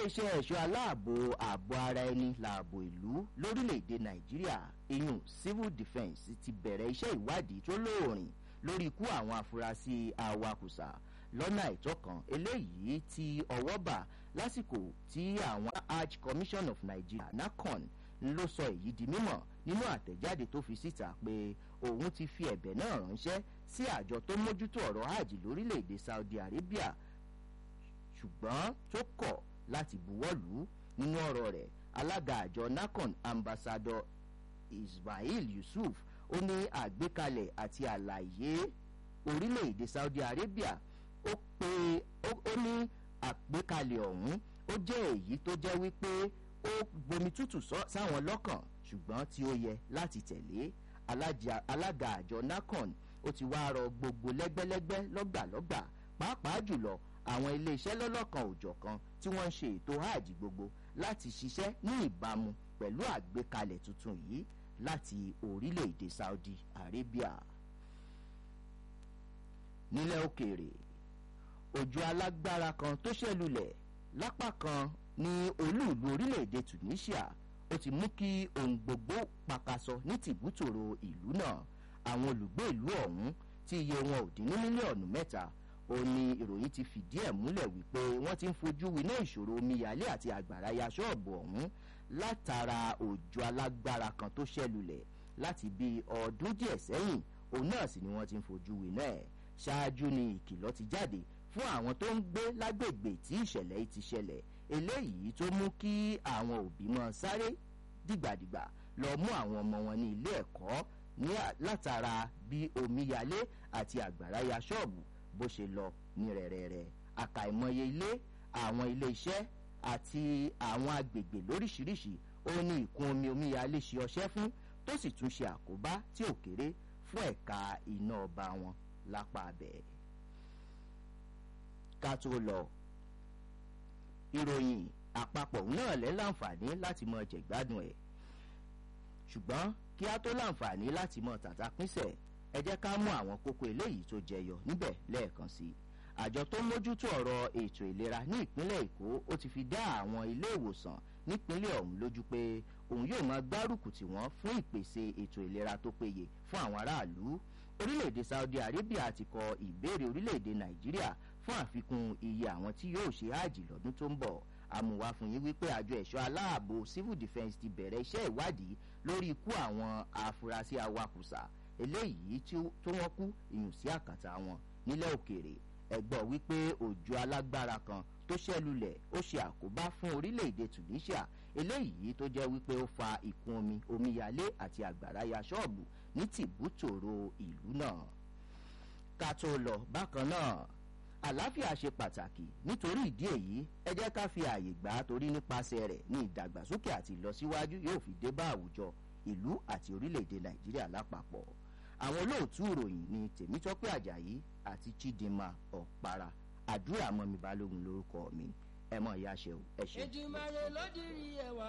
iléeṣẹ́ ẹ̀ṣọ́ aláàbò ààbò ara ẹni lààbò ìlú lórílẹ̀‐èdè nàìjíríà iyun civil defence ti bẹ̀rẹ̀ iṣẹ́ ìwádìí tó lóòrìn lórí ikú àwọn afurasí awakùsà lọ́nà àìtọ́ kan eléyìí tí ọwọ́ bà lásìkò tí àwọn hajj commission of nigeria nacon ló sọ èyí di mímọ̀ nínú àtẹ̀jáde tó fi síta pé òun ti fi ẹ̀bẹ̀ náà ránṣẹ́ sí àjọ tó mójútó ọ̀rọ̀ hajj lórílẹ̀‐èdè saudi arabia ṣùgbọ́n tó kọ̀ láti buwọ́lù nínú ọ̀rọ̀ rẹ̀ alága àjọ nacon ambassador ismail yusuf ó ní àgbékalẹ̀ àti àlàyé orílẹ̀-èdè saudi arabia ó pé ó ní àgbékalẹ̀ ọ̀hún ó jẹ́ èyí tó jẹ́ wípé ó gbomi tútù sáwọn lọ́kàn ṣùgbọ́n tí ó yẹ láti tẹ̀lé alága àjọ nacon ó ti wá rọ gbogbo lẹ́gbẹ́lẹ́gbẹ́ lọ́gbàlọ́gbà pàápàá jùlọ àwọn iléeṣẹ́ lọ́lọ́kan òjọ̀kan tí wọ́n ń ṣe ètò hajj gbogbo láti ṣiṣẹ́ ní ìbámu pẹ̀lú àgbékalẹ̀ tuntun yìí láti orílẹ̀-èdè saudi arabia. nílẹ̀ òkèèrè òjò alágbára kan tó ṣẹlulẹ̀ lápá kan ní olúùlú orílẹ̀-èdè tunisia ó ti mú kí ohun gbogbo pakasọ ní tìbútòrò ìlú náà àwọn olùgbé ìlú ọ̀hún tí iye wọn ò dín ní mílíọ̀nù mẹ́ta ó ní ìròyìn ti fìdí ẹ̀ múlẹ̀ wípé wọ́n ti ń fojú winá ìṣòro omíyalé àti àgbàrá ya ṣọ́ọ̀bù ọ̀hún látara òjò alágbára kan tó ṣẹlulẹ̀ láti bí ọdún díẹ̀ sẹ́yìn òun náà sì ni wọ́n ti ń fojú winá ẹ̀ ṣáájú ni ìkìlọ̀ ti jáde fún àwọn tó ń gbé lágbègbè tí ìṣẹ̀lẹ̀ yìí ti ṣẹlẹ̀ eléyìí tó mú kí àwọn òbí mọ sáré dìgbàdìgbà lọ mú àwọn ọmọ wọn ní ilé ẹ̀kọ́ látara bí omíyalé àti àgbàrá ya ṣọ́ọ̀bù bó ṣe lọ ní rẹ̀rẹ̀rẹ̀ àkàìmọye ilé àwọn ilé iṣẹ́ àti àwọn agbègbè lóríṣiríṣi ó ní ìkún omi omíyalé ṣe ọṣẹ́ fún tó sì tún ṣe àkóbá tí ò kéré fún ẹ̀ka iná ọba wọn lápá abẹ́. ká tó lọ ìròyìn àpapọ̀ náà lẹ́ láǹfààní láti mọ jẹ̀gbádùn ẹ̀ ṣùgbọ́n kí á tó láǹfààní láti mọ tàtà pínṣẹ̀ ẹ jẹ́ ká mú àwọn kókó eléyìí tó jẹyọ níbẹ̀ lẹ́ẹ̀kan sí i àjọ tó ń mójútó ọ̀rọ̀ ètò ìlera ní ìpínlẹ̀ èkó ó ti fi dá àwọn ilé ìwòsàn nípínlẹ̀ ọ̀hún lójú pé òun yóò máa gbárùkù tì wọ́n fún ìpèsè ètò ìlera tó péye fún àwọn aráàlú orílẹ̀-èdè saudi arabia ti kọ ìbéèrè orílẹ̀-èdè nàìjíríà fún àfikún iye àwọn tí yóò ṣe hajj lọ́dún tó ń bọ̀ àmùwá fún yín wípé àjọ ẹ̀ṣọ́ aláàbò civil defence ti bẹ̀rẹ̀ iṣẹ́ ìwádìí lórí ikú àwọn afurasí awakùsà eléyìí tó wọ́n kú ìyùn sí àkàtà wọn nílẹ̀ òkèèrè ẹ̀gbọ́n wípé òjò alágbára kan tó ṣẹlulẹ̀ ó ṣe àkóbá fún orílẹ̀-èdè tunisia eléyìí tó jẹ́ wípé ó fa ìkún omi omíyalé àti àgbàrá ya ṣọ́ọ̀bù ní tìbútòrò ìlú náà ká tó lọ bákan náà àlàáfíà ṣe pàtàkì nítorí ìdí èyí ẹ jẹ́ ká fi ààyè gbà á torí nípasẹ̀ rẹ̀ ní ìdàgbàsókè àti ìlọsíwájú yóò fi dé bá àwùjọ ìlú àti orílẹ̀-èdè nàìjíríà lápapọ̀ àwọn olóòtú ìròyìn ní tèmítọ́pẹ́ àjàyí àti chidinma ọ̀para àdúrà mọ́mi balógun lórúkọ mi ẹ mọ̀ ìyá ṣe o ẹ ṣe. èjìmọ̀ rẹ̀ ló dirí ẹwà.